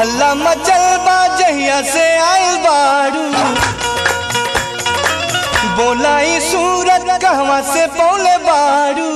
हल्ला मचल बा जहिया से आइल बारू बोलाई सूरत कहवा से पौले बारू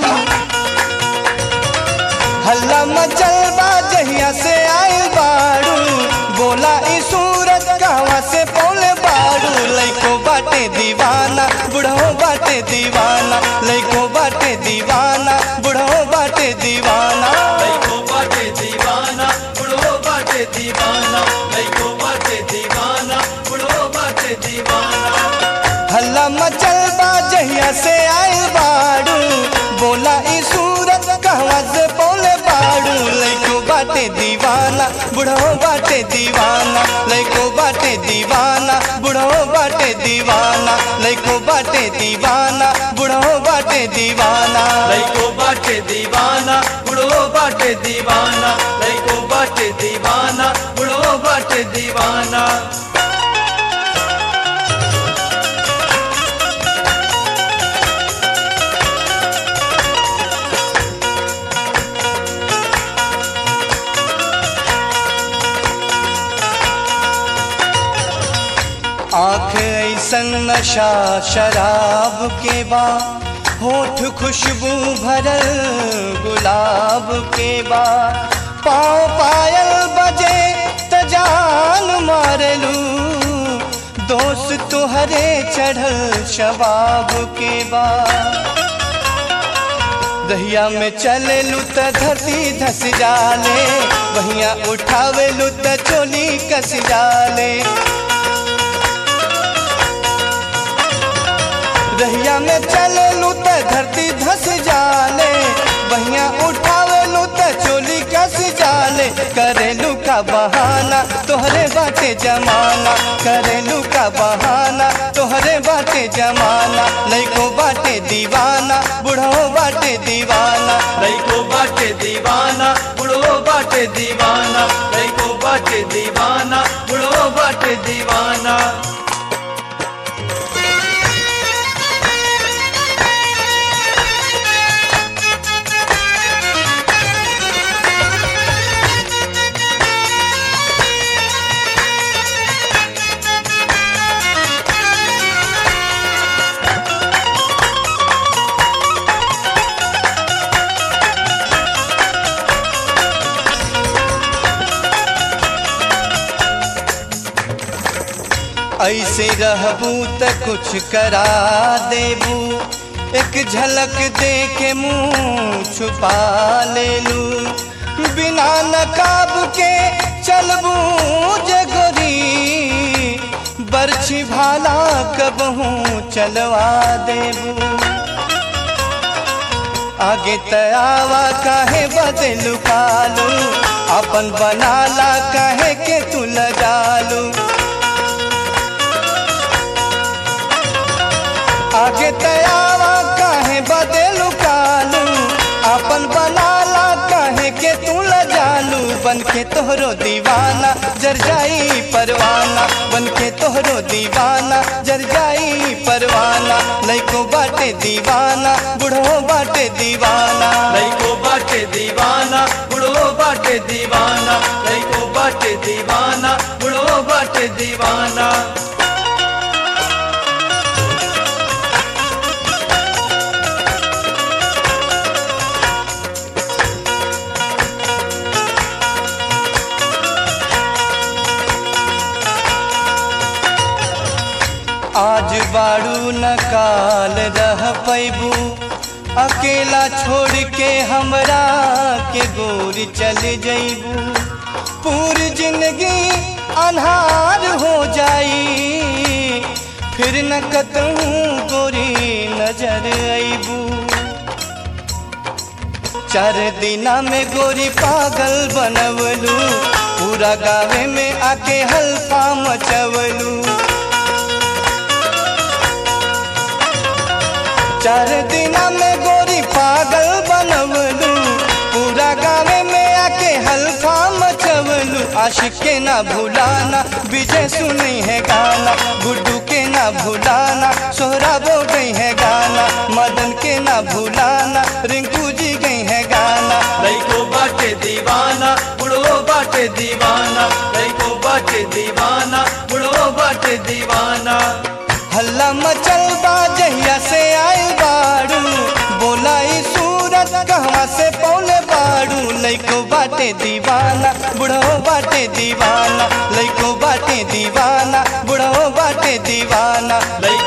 हल्ला मचल बा जहिया से आइल बारू बोला ई सूरत कहवा से पौले बारू लइको बाटे दीवाना बुढ़ो बाटे दीवाना लइको बाटे दीवाना बुढ़ो बाटे दीवाना लइको बाटे दीवाना बुढ़ो बाटे दीवाना लइको बाटे दीवाना बुढ़ो बाटे दीवाना हल्ला मचल बा जहिया से आइल बारू बोला ई सूरत कहवा से बोले बारू लइको बाटे दीवाना बुढ़ो बाटे दीवाना लइको बाटे दीवाना बुढ़ो बाटे दीवाना लइको बाटे दीवाना बुढ़ो बाटे दीवाना लइको बाटे दीवाना बुढ़ो बाटे दीवाना लइको बाटे दीवाना बुढ़ो बाटे दीवाना आंख ऐसन नशा शराब के बा होठ खुशबू भरल गुलाब के बा पाँव पायल बजे त जान मारलू दोस्त तुहरे चढ़ल शबाब के बा दहिया में चलेलू त धरती धस जाले बहिया उठावेलू त चोली कस जाले दहिया में चलेलू त धरती धस जाले बहिया उठावेलू त चोली कस जाले करेलू का बहाना तोहरे बाटे जमाना करेलू का बहाना तोहरे बाटे जमाना लइको बाटे दीवाना बुढ़ो बाटे दीवाना लइको बाटे दीवाना बुढ़ो बाटे दीवाना लइको बाटे दीवाना बुढ़ो बाटे दीवाना ऐसे रहबू त कुछ करा देबू एक झलक दे के मुंह छुपा लेलू बिना नकाब के चलबू जे गोरी बरछी भाला कबहू चलवा देबू आगे तयावा काहे बदलू कालू अपन बनाला काहे के तू लगालू आगे तयावा काहे बदलू कालू अपन बनाला काहे के तू लजालू बन के तोहरो दीवाना जर जाई परवाना बन के तोहरो दीवाना जर जाई परवाना लइको बाटे दीवाना बुढ़ो बाटे दीवाना लइको बाटे दीवाना बुढ़ो बाटे दीवाना लइको बाटे दीवाना बुढ़ो बाटे दीवाना आज बाड़ू न काल रह पैबू अकेला छोड़ के हमरा के गोरी चल जैबू पूरी जिंदगी अनहार हो जाई फिर न कतहूँ गोरी नजर अबू चार दिना में गोरी पागल बनवलू पूरा गावे में आके हल्फा मचवलू चार दिना में गोरी पागल बनवलू पूरा गावे में आके हल्फा मचवलू आशिक के ना भुलाना विजय सुनी है गाना गुड्डू के ना भुलाना सोहरा बो गई है गाना मदन के ना भुलाना रिंकू जी गई है गाना लइको बाटे दीवाना दीवाना बुढ़ो बाटे दीवाना लइको बाटे दीवाना बुढ़ो बाटे दीवाना हल्ला मचल बा जहिया से आइल बाड़ू बोला ई सूरत कहवा से पौले बाड़ू लइको बाटे दीवाना बुढ़ो बाटे दीवाना लइको बाटे दीवाना बुढ़ो बाटे दीवाना लइको